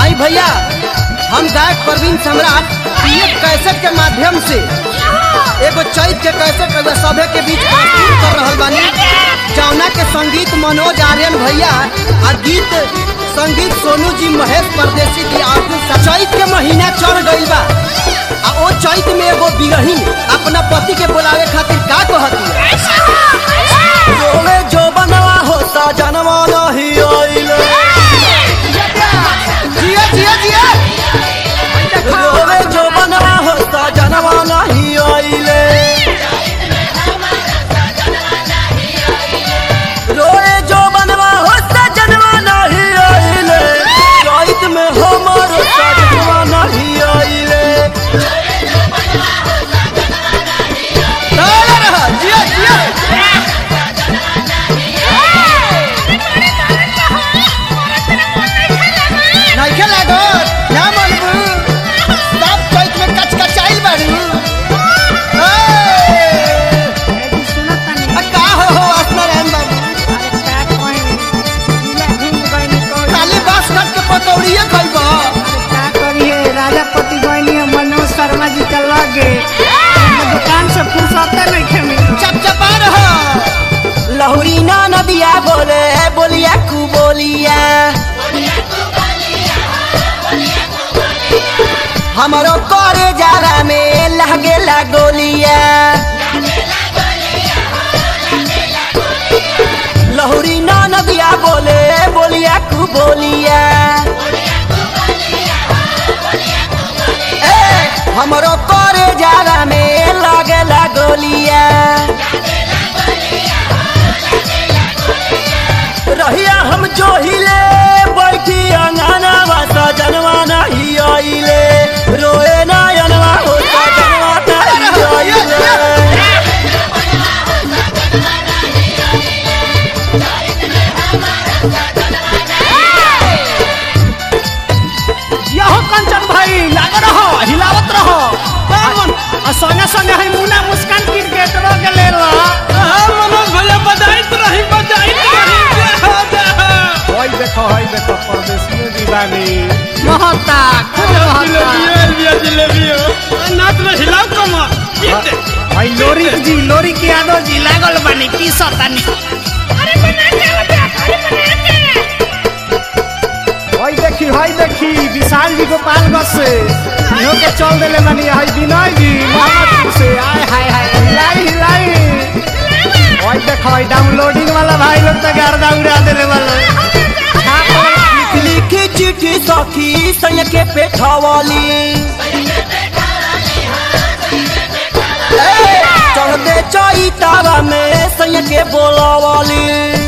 आई भैया हम गायक प्रवीण सम्राट पीएफ कैसेट के माध्यम से एगो चैत के कैसेट रउआ सभे के बीच प्रस्तुत कर रहल बानी जौना के संगीत मनोज आर्यन भैया आ गीत संगीत सोनू जी महेश परदेसी जी अर्जुन सा- चैत के महीना चढ़ गइल बा आ ओ चैत में एगो बिरहीन अपना पति के बुलावे खातिर का कहती जोले जो बनवा होता जनवा नहीं आइले जिया जिया जिया रोवे जो बनवा होता जनवा नहीं आइले रोए जो बनवा होता जनवा नहीं आइले चैत में हमर जनवा नहीं आइले डर रहा, जिया जिया नइखे लागत ना मनबू सब चैत में कचकचाइल बारू ए, आ का हो हो असनारायण बाबू खाली बांस काट के पकौड़िए खइबा राजापति गयनी मनोज शर्मा जी के लगे दुकान से फुर्सते नहीं खेमी चपचपा रहा लहुरी ना नदिया बोले बोलिया कु बोलिया हमारो करे जारा में लगे ला गोलिया लहुरी ना नदिया बोले बोलिया कु बोलिया ए हमारो करे जारा में लगे ला गोलिया रहिया हम जो हिले बैठी अंगना वासा जनवा नहीं आइले रोए नयनवा होता जनवा नहीं आइले यहो कंचन भाई लाग रहो हिलावत रहो आ संगे संगे है मुना मुस्कान क्रिकेटरो के ले लो मनोज भैया बजाइत रही बजाइत रही होई देखो होई देखो परदेसियों दीवानी महता खूब महता जलेबियो नाच में हिलाओ कमर भाई लोरी जी लोरी के यादव जी लागल बानी की सतानी होई देखी होई देखी विशाल जी गोपालगंज से इहो के चल देले बानी हाय विनय जी मोहम्मदपुर से आय हाय हाय हिलाई हिलाई होई देखो होई डाउनलोडिंग वाला भाई लोग तो गर्दा उड़ा देले वाला लिख लिख चिट्ठी सखी संग के पेठवाली ए, चढ़ते चैतावा में संग के बोलावाली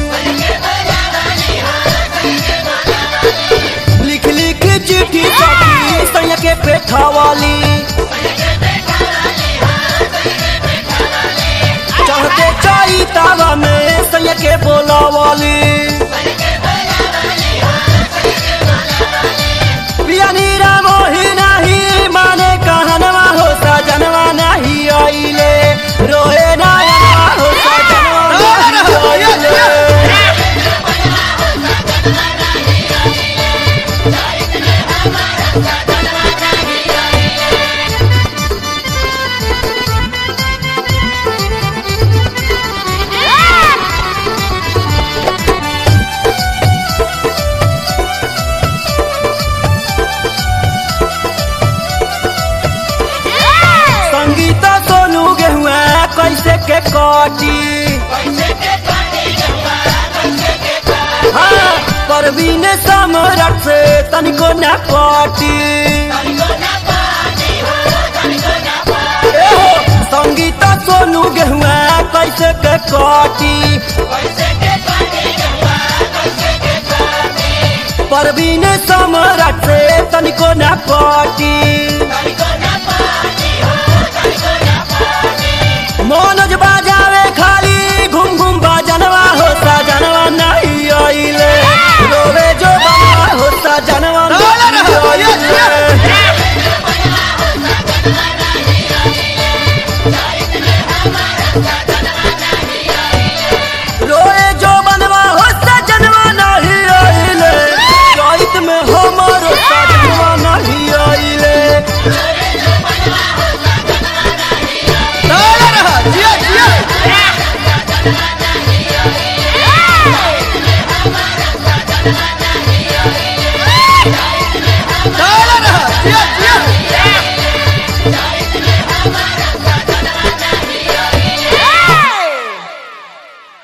लिख लिख चिट्ठी सखी संग के पेठवाली चढ़ते चैतावा में संग के बोलावाली पियानी राम ही नहीं माने कहनवा हो सजनवा नहीं आइले रोए नयनवा हो सजनवा नहीं आइले संगीत सोनू गेहुआ कैसे के काटी हाँ, परवीन सम्राट से तनिको न पाटी एहो, संगीत सोनू गेहुआ कैसे के काटी परवीन सम्राट से तनिको न पाटी